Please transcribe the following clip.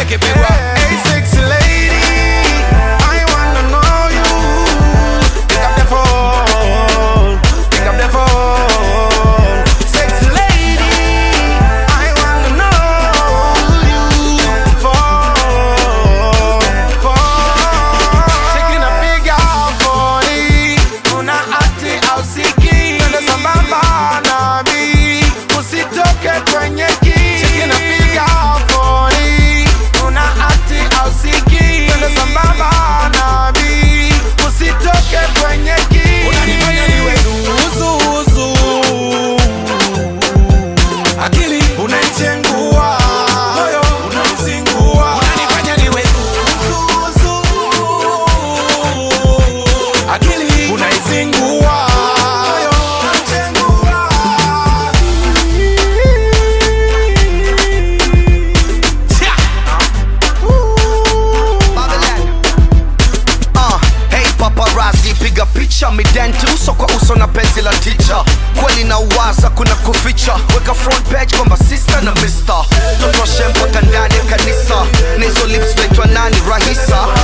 ikipigwa Hey, sexy lady, I wanna know you. Pick up the phone, pick up the phone. Sexy lady, I wanna know you. Phone, phone. Shaking a big body, una ati au siki. Twende sambamba nami, usitoke kwenye kii. Shaking a big body, una ati au siki. Twende sambamba nami, usitoke kwenye kii. unanifanya niwe zuzuzu akili Unaichengua, moyo unauzingua. unanifanya niwe zuzuzu akili Unaizingua, moyo unauchengua. Tia. Babylon. Uh, hey paparazzi, piga picha midenti uso kwa uso na penzi la ticha kweli na uwaza kuna kuficha weka front page kwamba sister na mister totoshe mpaka ndani ya kanisa na hizo lips naitwa nani rahisa